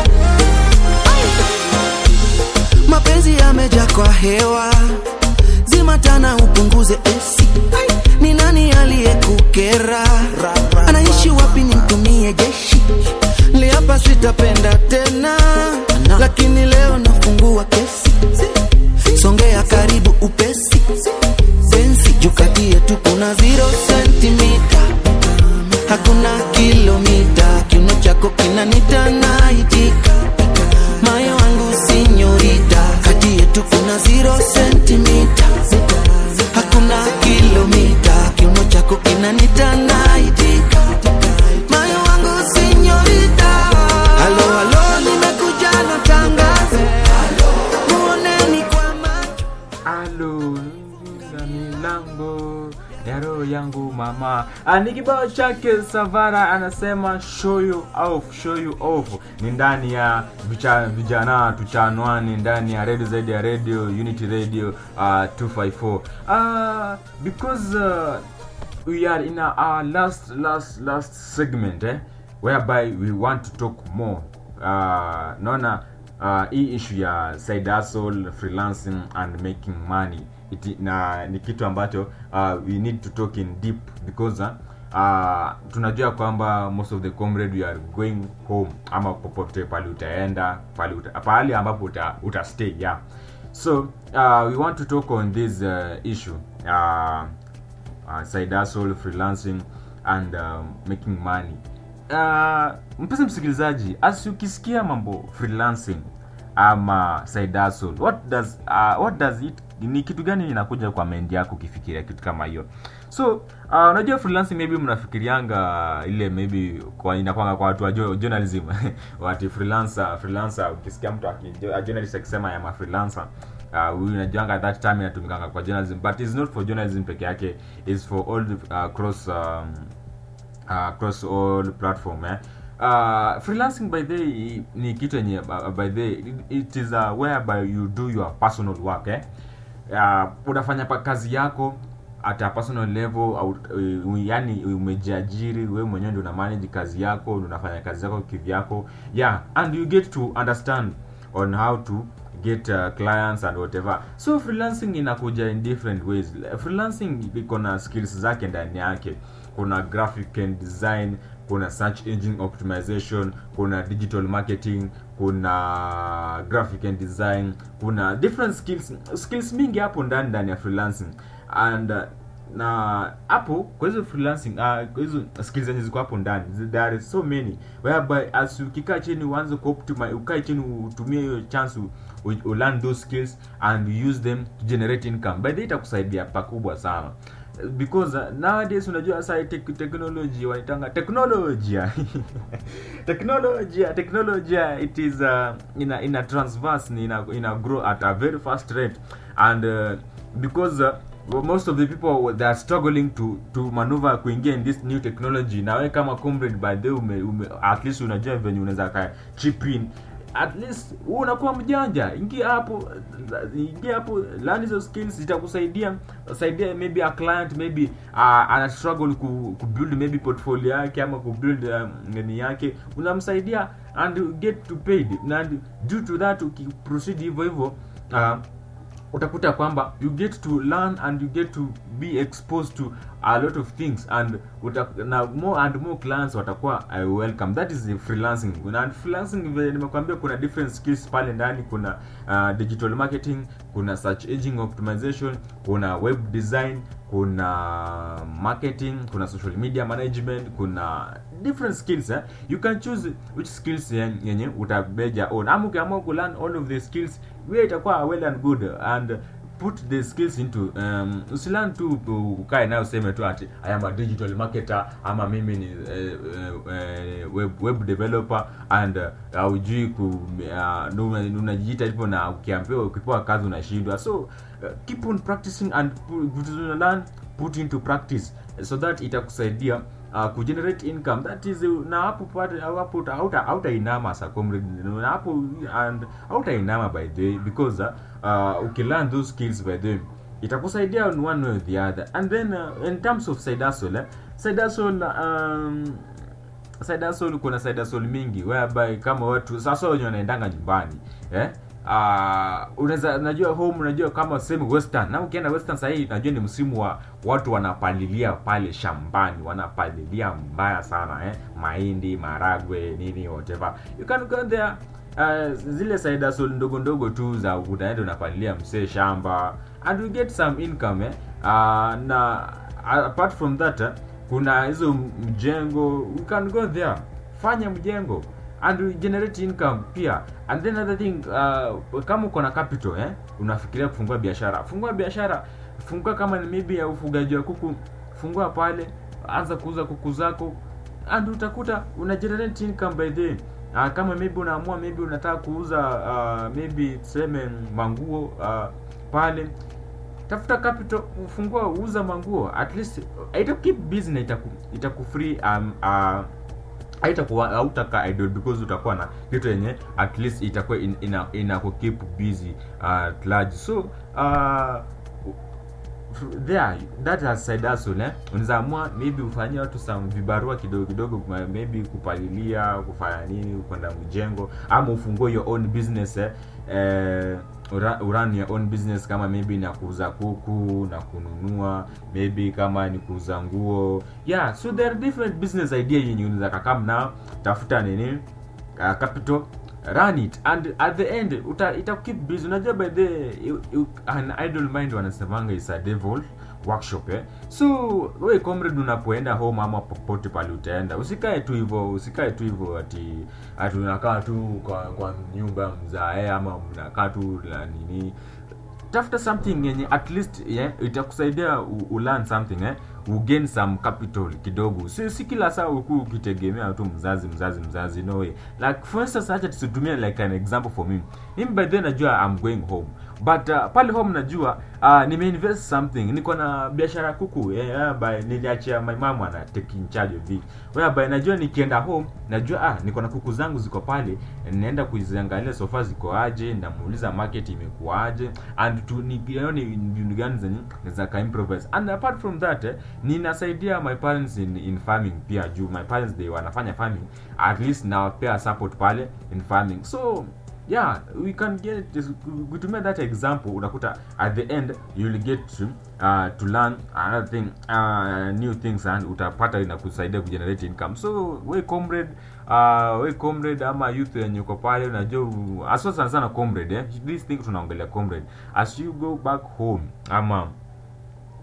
la. mapenzi yameja kwa hewa zimatana upunguze esi ni nani aliyekukera anaishi wapi nimtumie jeshi liapa sitapenda tena lakini leo nafungua kesi songea karibu upesi pensi jukati yetu kuna zero sentimita hakuna kilomita kiuno chako kinanita naitika moyo wangu sinyorita kati yetu kuna zero sentimita hakuna kilomita kiuno chako kinanita naitika moyo wangu sinyorita halo halo nimekuja na tangazo muoneni kwa macho alo na milango ya roho yangu mama Ah, ni kibao chake savara anasema show you off show you off ni ndani ya vicha, vijana tuchanwani ndani ya radio zaidi ya radio unity radio uh, 254 uh, because uh, we are in our, our last last last segment eh, whereby we want to talk more uh, naona uh, hii issue ya side hustle freelancing and making money It, na ni kitu ambacho uh, we need to talk in deep because uh, uh, tunajua kwamba most of the comrade we are going home ama popote pale utaenda pale uta, pahali ambapo uta, uta stay yeah so uh, we want to talk on this uh, issue uh, uh, side hustle freelancing and um, making money uh, mpesa msikilizaji asi ukisikia mambo freelancing ama side hustle what does uh, what does it ni kitu gani inakuja kwa mind yako ukifikiria kitu kama hiyo so uh, unajua freelancing maybe mnafikirianga ile maybe kwa inakwanga kwa watu wa jo- journalism wati freelancer freelancer ukisikia mtu aki- a journalist akisema ya ma freelancer uh, huyu unajuanga that time inatumikanga kwa journalism but it's not for journalism peke yake is for all the, uh, cross um, uh, across all platform eh? uh, freelancing by the ni kitu yenye uh, by the it, it is uh, whereby you do your personal work eh? uh, unafanya pa kazi yako at a personal level au, uh, yani umejiajiri wewe mwenyewe ndio una manage kazi yako ndio unafanya kazi yako kivyako yeah and you get to understand on how to get uh, clients and whatever so freelancing inakuja in different ways freelancing iko na skills zake ndani yake kuna graphic and design kuna search engine optimization kuna digital marketing kuna graphic and design kuna different skills skills mingi hapo ndani ndani ya freelancing and uh, na hapo kwa hizo freelancing uh, kwa hizo skills zenye ziko hapo ndani zi- there are so many whereby as ukikaa chini uanze kuoptimize ukae chini utumie hiyo chance u, u, u learn those skills and you use them to generate income by the way itakusaidia pakubwa sana because uh, nowadays unajua sasa tek technology wanaitanga teknolojia teknolojia teknolojia it is uh, ina ina transverse ni ina, ina grow at a very fast rate and uh, because uh, well, most of the people they are struggling to to maneuver kuingia in this new technology na wewe kama comrade by the way ume, ume, at least unajua venye unaweza ka chip in at least wewe unakuwa mjanja ingia hapo ingia hapo learn hizo skills zitakusaidia saidia maybe a client maybe uh, ana struggle ku, ku build maybe portfolio yake ama ku build um, nini yake unamsaidia and you get to paid and due to that ukiproceed hivyo hivyo uh, utakuta kwamba you get to learn and you get to be exposed to a lot of things and uta, na more and more clients watakuwa uh, welcome that is the freelancing na freelancing vile nimekwambia kuna different skills pale ndani kuna uh, digital marketing kuna search engine optimization kuna web design kuna marketing kuna social media management kuna different skills eh? you can choose which skills yen- yenye utabeja on ama ukiamua ku learn all of the skills wewe itakuwa well and good and put the skills into um, usilearn tu ukae nayo useme tu ati i am a digital marketer ama mimi ni uh, uh, web, web developer and uh, haujui ku uh, ndo una- unajiita hivyo na ukiambiwa ukipewa kazi unashindwa so uh, keep on practicing and pu- vitu zina learn put into practice so that itakusaidia uh, kugenerate income that is uh, na hapo pale hapo uta- hauta hautainama sa comrade na hapo and hautainama by the way because uh, uh, ukilearn those skills by the way itakusaidia in one way or the other and then uh, in terms of side hustle eh, side hustle um, side hustle kuna side hustle mingi whereby kama watu sasa wenye wanaendanga nyumbani eh uh, unaweza najua home unajua kama sehemu western na ukienda western sahii najua ni msimu wa watu wanapalilia pale shambani wanapalilia mbaya sana eh mahindi maragwe nini whatever you can go there uh, zile side hustle ndogo ndogo tu za unaenda unapalilia msee shamba and you get some income eh uh, na apart from that eh, kuna hizo mjengo you can go there fanya mjengo and you generate income pia and then another thing uh, kama uko na capital eh unafikiria kufungua biashara fungua biashara fungua kama ni maybe ya ufugaji wa kuku fungua pale anza kuuza kuku zako and utakuta una generate income by then uh, kama maybe unaamua maybe unataka kuuza uh, maybe tuseme manguo uh, pale tafuta capital ufungua uza manguo at least ita keep busy na itaku itaku free um, uh, haitakuwa hautaka idle because utakuwa na kitu yenye at least itakuwa in, ina, ina ku keep busy uh, at large so uh, there that has side hustle eh unaweza amua maybe ufanyie watu some vibarua kidogo kidogo ma- maybe kupalilia kufanya nini kwenda mjengo ama ufungue your own business eh, eh ura- urun your own business kama maybe na kuuza kuku na kununua maybe kama ni kuuza nguo yeah so there are different business idea yenye unaweza kakam nao tafuta nini uh, capital run it and at the end uta ita keep busy unajua by the you, you, an idle mind wanasemanga is a devil workshop eh so we comrade unapoenda home ama popote pale utaenda usikae tu hivyo usikae tu hivyo ati ati unakaa tu kwa, kwa nyumba mzae ama mnakaa tu la nini tafuta something yenye at least yeah, itakusaidia u, u learn something eh u gain some capital kidogo si, si kila saa uku ukitegemea tu mzazi mzazi mzazi no way like for instance acha tusitumie like an example for me mimi by then najua I'm going home but uh, pale home najua uh, nimeinvest something niko na biashara kuku yeah, by niliachia my mom ana take in charge of it whereby najua nikienda home najua ah niko na kuku zangu ziko pale naenda kuziangalia sofa ziko aje namuuliza market imekuaje and tu nione mbinu gani zenye naweza ka improvise and apart from that eh, ninasaidia my parents in, in farming pia juu my parents they wanafanya farming at least nawapea support pale in farming so yeah we can get this kutumia that example unakuta at the end you'll get to, uh, to learn another thing uh, new things and utapata inakusaidia kugenerate income so we comrade uh, we comrade ama youth yenye uko pale unajua aswa sana sana comrade eh? this thing tunaongelea comrade as you go back home ama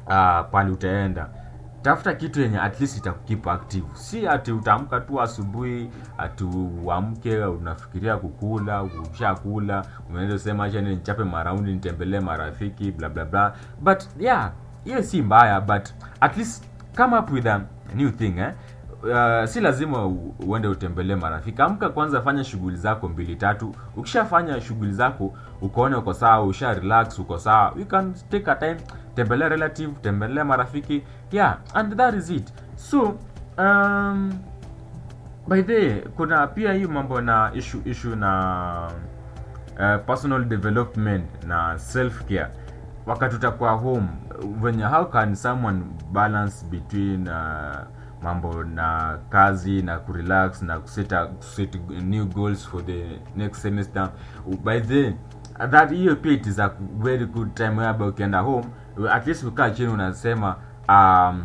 uh, pale utaenda tafuta kitu yenye at least itakukeep active si ati utaamka tu asubuhi ati uamke unafikiria kukula ushakula unaweza sema acha ni nichape maraundi nitembelee marafiki bla bla bla but yeah hiyo si mbaya but at least come up with a new thing eh? Uh, si lazima u- uende utembelee marafiki amka kwanza fanya shughuli zako mbili tatu ukishafanya shughuli zako ukaona uko sawa usha relax uko sawa you can take a time tembelea relative tembelea marafiki yeah and that is it so um, by the way, kuna pia hii mambo na issue issue na uh, personal development na self care wakati utakuwa home venye how can someone balance between uh, mambo na kazi na kurelax na kuseta kuset new goals for the next semester by the that hiyo pia it is a very good time whereby ukienda home at least ukaa chini unasema um,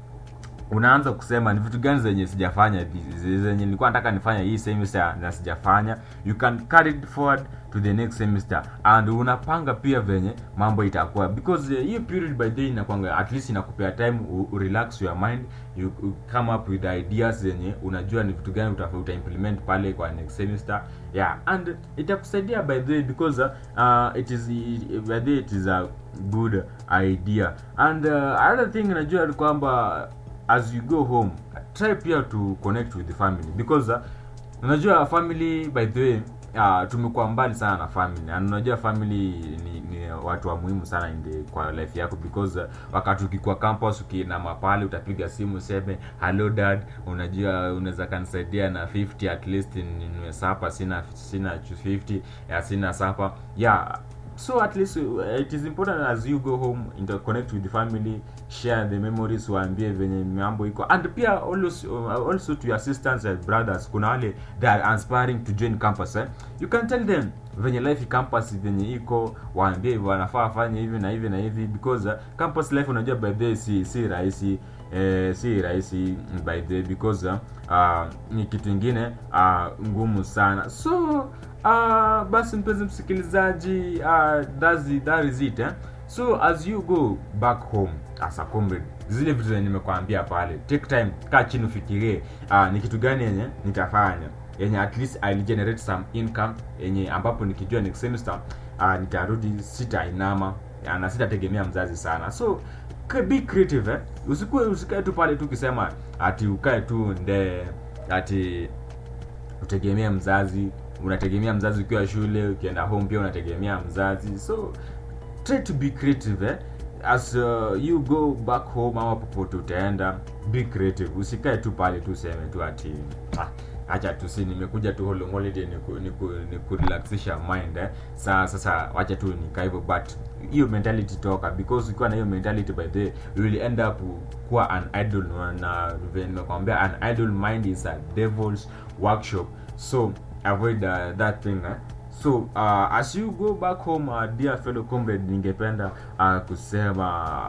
unaanza kusema ni vitu gani zenye sijafanya zi- zenye nilikuwa nataka nifanya hii semester na sijafanya you can carry it forward to the next semester and unapanga pia venye mambo itakuwa because uh, hiyo period by day inakwanga at least inakupea time u, u relax your mind you, you come up with ideas zenye unajua ni vitu gani uta, uta implement pale kwa next semester yeah and itakusaidia by the way because uh, it is by the way it is a good idea and uh, another thing najua ni kwamba as you go home try pia to connect with the family because uh, unajua family by the way uh, tumekuwa mbali sana na family and unajua family ni, ni watu wa muhimu sana in the, kwa life yako because uh, wakati ukikuwa campus ukiinama pale utapiga simu useme hello dad unajua unaweza kanisaidia na 50 at least ninunue sapa sina sina 50 ya sina sapa yeah so at least uh, it is important as you go home interconnect with the family share the memories waambie venye mambo iko and pia also, uh, also to your sisters and brothers kuna wale they are aspiring to join campus eh? you can tell them venye life campus venye iko waambie wanafaa wafanye hivi na hivi na hivi because uh, campus life unajua by the way si si rahisi eh, si rahisi by the way because uh, uh, ni kitu ingine uh, ngumu sana so uh, basi mpenzi msikilizaji uh, that's it, that is it eh? so as you go back home as a comrade zile vitu zenye nimekwambia pale take time kaa chini ufikirie uh, ni kitu gani yenye nitafanya yenye at least I'll generate some income yenye ambapo nikijua next semester uh, nitarudi sitainama uh, na sitategemea mzazi sana so k- be creative eh? usikue usikae tu pale tu ukisema ati ukae tu nde ati utegemea mzazi unategemea mzazi ukiwa shule ukienda home pia unategemea mzazi so try to be creative eh? as uh, you go back home ama popote utaenda be creative usikae tu pale tu useme tu ati ah, acha tu si nimekuja tu holo- holiday ni ku, ni ku, ni kurelaxisha mind eh? Sa, sasa wacha tu nikaa hivyo but hiyo mentality toka because ukiwa na hiyo mentality by the way, you will end up kuwa an idol na vile nimekwambia an idle mind is a devil's workshop so avoid uh, that thing eh? so uh, as you go back home uh, dear fellow comrade ningependa uh, kusema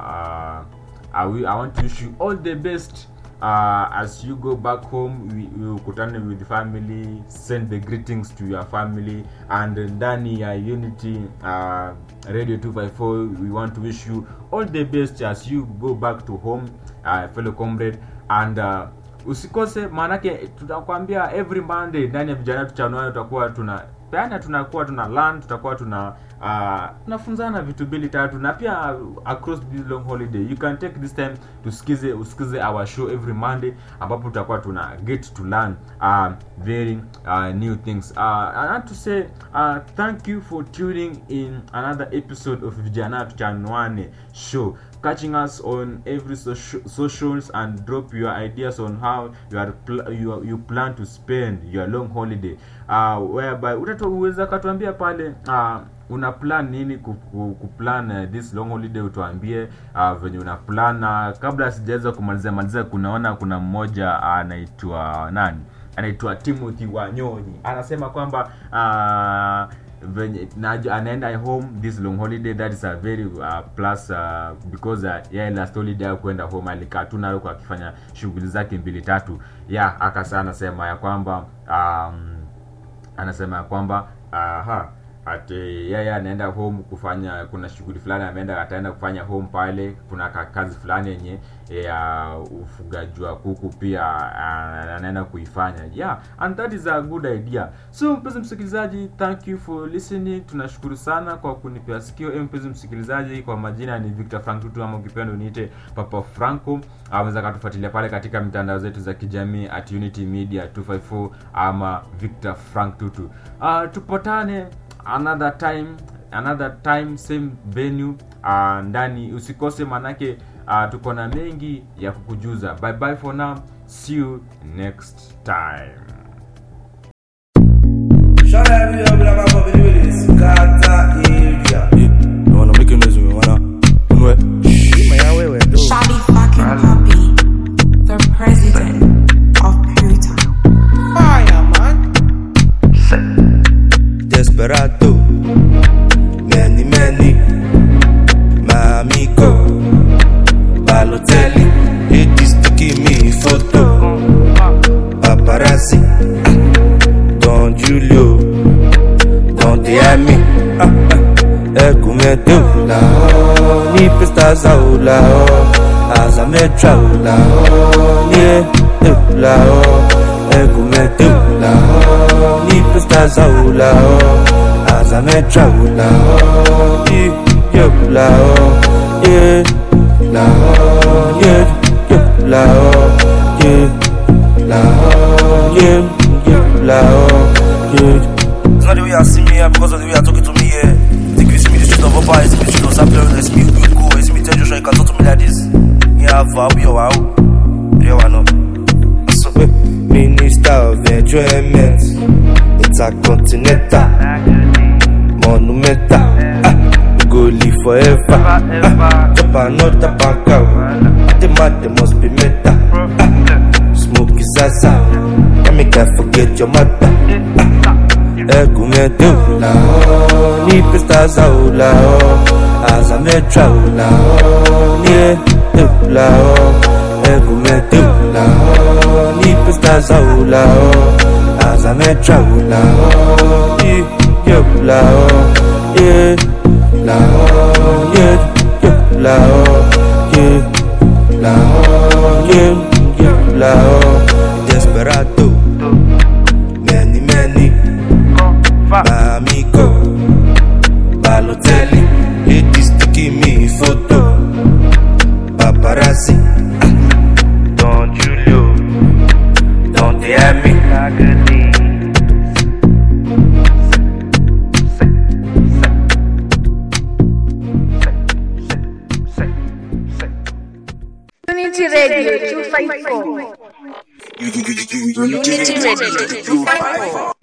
uh, I, will, i want to wish you all the best uh, as you go back home we- we ukutane with the family send the greetings to your family and ndani ya unity uh, radio 254 we want to wish you all the best as you go back to home uh, fellow comrade and uh, usikose maanake tutakwambia every monday ndani ya vijana tuchanuani tutakuwa tuna peana tunakuwa tuna learn tutakuwa tuna uh, tunafunzana vitu mbili tatu na pia across this long holiday you can take this time tusikize usikize our show every monday ambapo tutakuwa tuna get to learn uh, very uh, new things uh, I want to say uh, thank you for tuning in another episode of vijana tuchanuane show catching us on every soci- socials and drop your ideas on how you are pl- you, are- you plan to spend your long holiday uh, whereby utatuweza katuambia pale uh, una plan nini ku- ku- kuplan uh, this long holiday utuambie uh, venye una plan uh, kabla sijaweza kumalizia malizia kunaona kuna mmoja anaitwa nani anaitwa timothy wanyonyi anasema kwamba uh, venye na- anaenda home this long holiday that is a very uh, plus uh, because uh, yeah, last holiday ya kwenda home alikaa tu nayo kwa akifanya shughuli zake mbili tatu yeah akasa anasema ya kwamba um, anasema ya kwamba aha ati yeye anaenda home kufanya kuna shughuli fulani ameenda ataenda kufanya home pale kuna ka- kazi fulani yenye ya ufugaji wa kuku pia ah, anaenda kuifanya yeah and that is a good idea so mpenzi msikilizaji thank you for listening tunashukuru sana kwa kunipea sikio Eh, mpenzi msikilizaji kwa majina ni Victor Frank Tutu ama ukipenda uniite Papa Franco aweza katufuatilia pale katika mitandao zetu za kijamii at Unity Media 254 ama Victor Frank Tutu uh, tupatane another time another time same venue uh, ndani usikose manake uh, tuko na mengi ya kukujuza bye bye for now see you next time Shut up, you know, I'm up in this Kata area. You wanna make a noise with me, wanna? Unwe. Shabby fucking puppy, the president of Pluto. Desperado. Many, many. My amigo. Balotelli. Ladies taking me photo. Paparazzi. Don Julio. Don Diami. Eccomi tu la Ni per sta saula Asa me traula Ni tu la Eccomi tu la Ni per sta saula Asa me traula Ni yo la Yeah La Yeah Yeah La Yeah La Yeah Yeah La Yeah It's not the way I see me here because of the way you're talking to me here. Think you see me the street of Opa, you see me the street of Sapler, you see me good go, you see me tell Joshua, you can talk to me like this. Yeah, I'll be your wow. Yeah, I know. So, Minister of Enjoyment Intercontinental Monumental ah, we go live forever ah, Chop another bank out The man they must be meta ah, Smoke is zaza Let me can't forget your mother Ego me do la oh Ni pesta za o la oh Aza me tra o la oh Ni do la oh Ego me do la oh Ni pesta za o la oh Aza me tra o la oh Ni yo la oh Yeah La oh Yeah Yeah La oh Yeah La oh Yeah Yeah La oh